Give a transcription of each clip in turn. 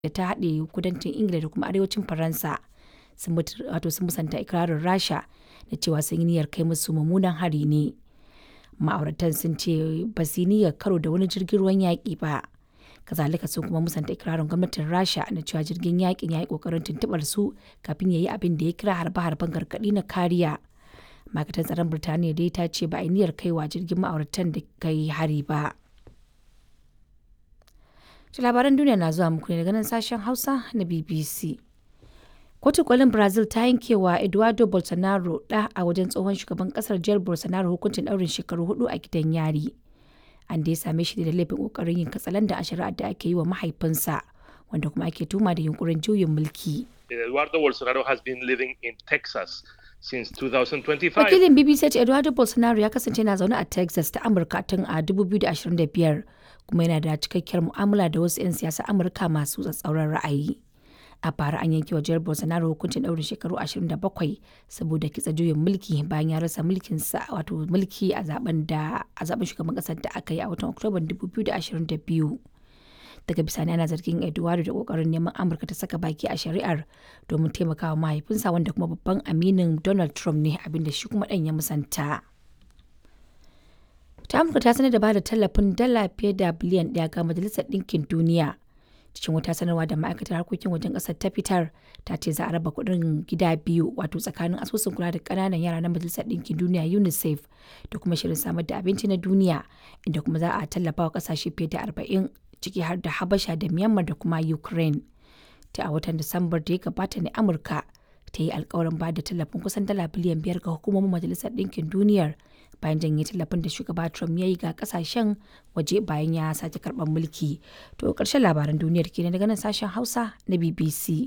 da ta haɗe kudancin ingila da kuma arewacin faransa sun musanta ikirarin rasha da cewa sun yi niyyar kai musu mummunan hari ne ma'auratan sun ce ba su yi niyyar karo da wani jirgin ruwan yaƙi ba kazalika sun kuma musanta ikirarin gwamnatin rasha na cewa jirgin yaƙin ya yi ƙoƙarin tuntuɓar su kafin ya yi abin da ya kira harbe-harben gargaɗi na kariya ma'aikatar tsaron birtaniya dai ta ce ba a yi niyyar kaiwa jirgin ma'auratan da kai hari ba labaran duniya na zuwa muku ne daga nan sashen hausa na bbc Kotun kolin Brazil ta yankewa Eduardo Bolsonaro ɗa a wajen tsohon shugaban kasar Jair Bolsonaro hukuncin ɗaurin shekaru hudu a gidan yari. An dai same shi da laifin kokarin yin katsalandan a shari'ar da ake yi wa mahaifinsa wanda kuma ake tuma da yunkurin juyin mulki. Eduardo Bolsonaro has been living in Texas since 2025. Wakilin BBC ce Eduardo Bolsonaro ya kasance na zaune a Texas ta Amurka tun a 2025 kuma yana da cikakkiyar mu'amala da wasu 'yan siyasa Amurka masu tsatsauran ra'ayi. a bara an yanke wa jihar bolsonaro hukuncin daurin shekaru 27 saboda kitsa juyin mulki bayan ya rasa mulkinsa wato mulki a zaben da a zaben shugaban kasar da aka yi a watan oktoban 2022 daga bisani ana zargin eduardo da kokarin neman amurka ta saka baki a shari'ar domin taimakawa mahaifinsa wanda kuma babban aminin donald trump ne abinda shi kuma dan ya musanta ta amurka ta sanar da ba da tallafin dala fiye da biliyan daya ga majalisar ɗinkin duniya cikin wata sanarwa da ma'aikatar harkokin wajen ƙasar ta fitar ta ce za a raba kuɗin gida biyu wato tsakanin asusun kula da ƙananan yara na majalisar ɗinkin duniya unicef da kuma shirin samar da abinci na duniya inda kuma za a tallafa wa ƙasashe fiye da arba'in ciki har da habasha da myanmar da kuma ukraine ta a watan disambar da ya gabata ne amurka ta yi alkawarin ba da tallafin kusan dala biliyan biyar ga hukumomin majalisar ɗinkin duniyar bayan janye tallafin da shugaba Trump ya yi ga kasashen waje bayan ya sake karɓar mulki. To ƙarshen labaran duniyar ke daga nan sashen Hausa na BBC.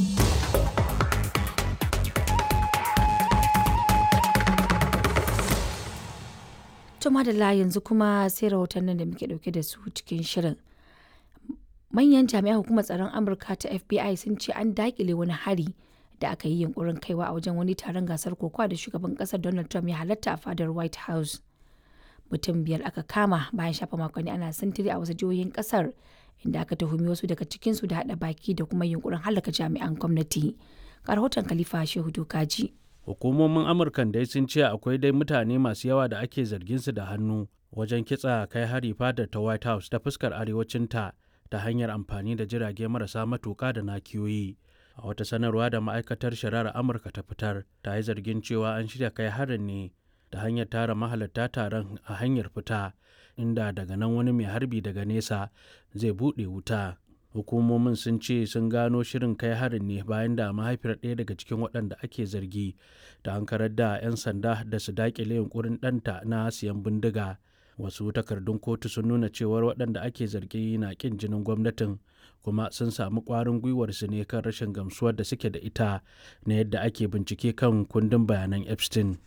To madalla yanzu kuma sai rahotannin da muke ɗauke da su cikin shirin. Manyan jami'an hukumar tsaron Amurka ta FBI sun ce an daƙile wani hari da aka yi yunkurin kaiwa a wajen wani taron gasar kokowa da shugaban kasar Donald Trump ya halatta a fadar White House. Mutum biyar aka kama bayan shafa makonni ana sintiri a wasu jihohin kasar inda aka tuhumi wasu daga cikinsu da haɗa baki da kuma yunkurin halaka jami'an gwamnati. Ga rahoton Khalifa Shehu Dokaji. Hukumomin Amurkan dai sun ce akwai dai mutane masu yawa da ake zargin su da hannu wajen kitsa kai hari fadar ta White House ta fuskar arewacinta ta hanyar amfani da jirage marasa matuƙa da nakiyoyi. a wata sanarwa da ma'aikatar shari'ar amurka ta fitar ta yi zargin cewa an shirya kai harin ne da hanyar tara mahalarta taron a hanyar fita inda daga nan wani mai harbi daga nesa zai buɗe wuta hukumomin sun ce sun gano shirin kai harin ne bayan da mahaifiyar ɗaya daga cikin waɗanda ake zargi da hankarar da 'yan sanda da su daƙile yunkurin ɗanta na siyan bindiga wasu takardun kotu sun nuna cewar waɗanda ake zargi na ƙin jinin gwamnatin kuma sun samu ƙwarin gwiwar su ne kan rashin gamsuwar da suke da ita na yadda ake bincike kan kundin bayanan epstein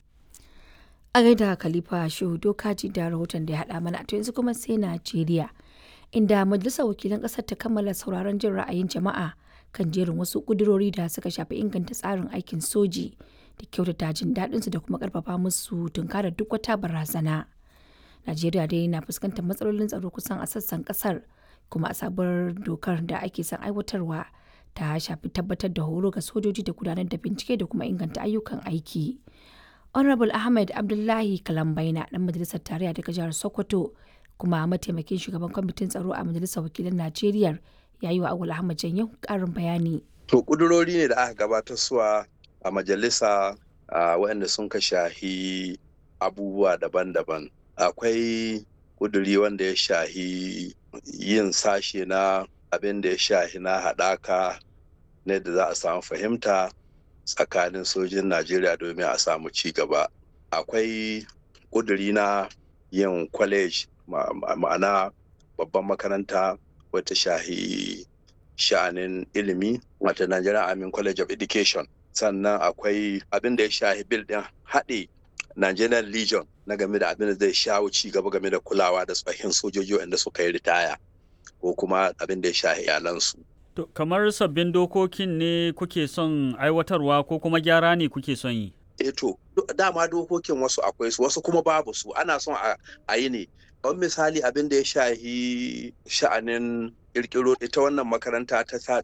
a gaida khalifa shehu dokaji da rahoton da ya haɗa mana to yanzu kuma sai najeriya inda majalisar wakilan ƙasar ta kammala sauraron jin ra'ayin jama'a kan jerin wasu ƙudurori da suka shafi inganta tsarin aikin soji da kyautata jin daɗinsu da kuma ƙarfafa musu tunkarar duk wata barazana najeriya dai na fuskantar matsalolin tsaro kusan a sassan ƙasar kuma a sabuwar dokar da ake son aiwatarwa ta shafi tabbatar da horo ga sojoji da gudanar da bincike da kuma inganta ayyukan aiki. Honorable Ahmed Abdullahi Kalambaina dan majalisar tarayya daga jihar Sokoto kuma mataimakin shugaban kwamitin tsaro a majalisar wakilan Najeriya ya yi wa Awul Ahmad Janyo karin bayani. To kudurori ne da aka gabatar suwa a majalisa waɗanda sun ka shahi abubuwa daban-daban. Akwai kuduri wanda ya shahi yin sashe na abin da ya shahi na haɗaka na da za a samu fahimta tsakanin sojin najeriya domin a samu ci gaba akwai ƙuduri na yin college ma'ana babban makaranta wata shahi sha'anin ilimi wata nigerian army college of education sannan akwai abin da ya shahi bil ɗin haɗe nigerian legion na game da abin da zai shawo ci gaba game da kulawa da tsohin sojoji wanda suka yi ritaya ko kuma abin da ya sha iyalansu. To, kamar sabbin dokokin ne kuke son aiwatarwa ko kuma gyara ne kuke son yi? E to, dama dokokin wasu akwai su wasu kuma babu su ana son a yi ne. Kamar misali abin da ya shahi sha'anin ƙirƙiro ita wannan makaranta ta